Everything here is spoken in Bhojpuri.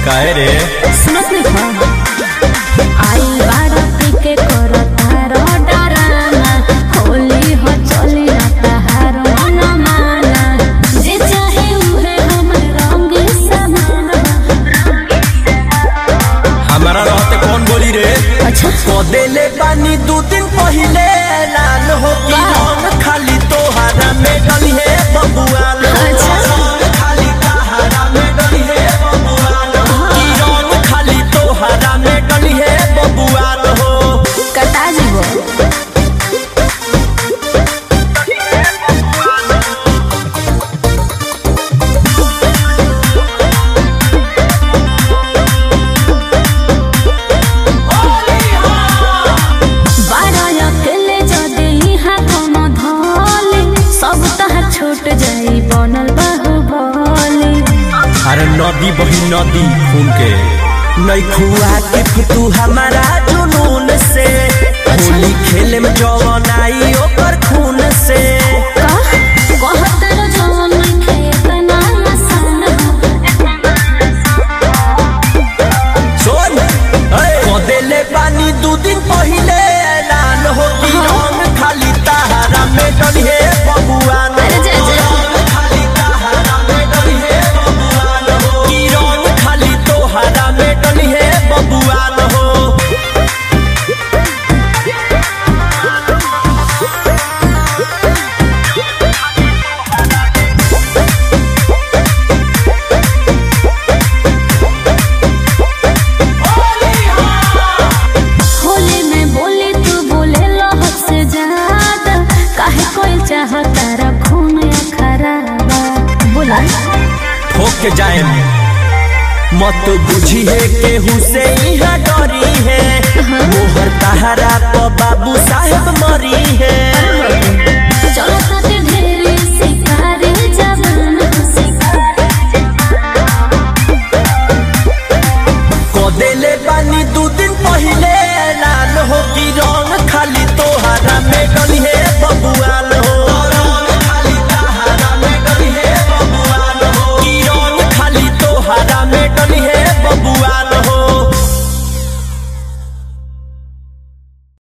काहे रे सुनत नहीं खा आई बाड़ा पी के करो तारो डराना होली हो चली ना तहारो न माना जे चाहे उहे हमर रंग समान हमारा रहते कौन बोली रे अच्छा कदेले पानी दू दिन पहिले लाल हो की रंग खाली तोहारा में डली है बबुआल अच्छा। खाली तोहारा में डली है बबुआल की रंग खाली तोहारा में डली है बबुआल हो कटा जीवो बाड़ा अकेले जदे इहाँ कोनो धोले सब तहार छूट जाई बनल बाहुबली अरे नदी बही नदी खून के नहीं खुआ के फुतू हमारा जुनून से होली खेले में जवन आई ओकर खून से का कहतर जवन खेत ना आसान सुन कदेले पानी दू दिन पहिले ऐलान हो कि रंग खाली तहारा में डलिए बबुआन अरे जा, जा। रंग खाली तहारा में डलिए बबुआन हो कि रंग खाली तोहारा में डलिए बबुआन हो होली में बोली तू बोले लहक से ज्यादा काहे कोई चाहता रखून या खराबा बोला ठोक के जाए मत बुझी है केहू से यहाँ डरी है मोहर तहरा तो बाबू साहेब मरी है चलो ताते